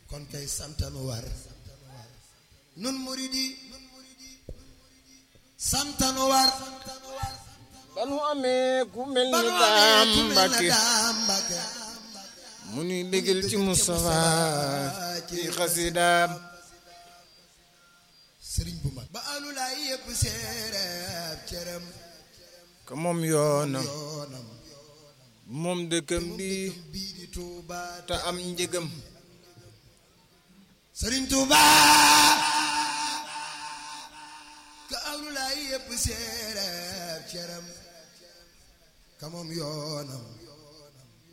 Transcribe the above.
kon kay santanu war nun muridi santanu war ba nu amee ku mel ba ni nu daam amee ku mel ne Mbàkke daam Mbàkke mu nuy bégal ci Mustafa ci xasidaam sëriñ bu mag ba alulaay yëpp seereeb cëram ka moom yoonam yoonam moom dëkkam bi bii di Tuuba te am njëgam sëriñ Tuuba ka alulaay yëpp seereeb cëram ka moom yoonam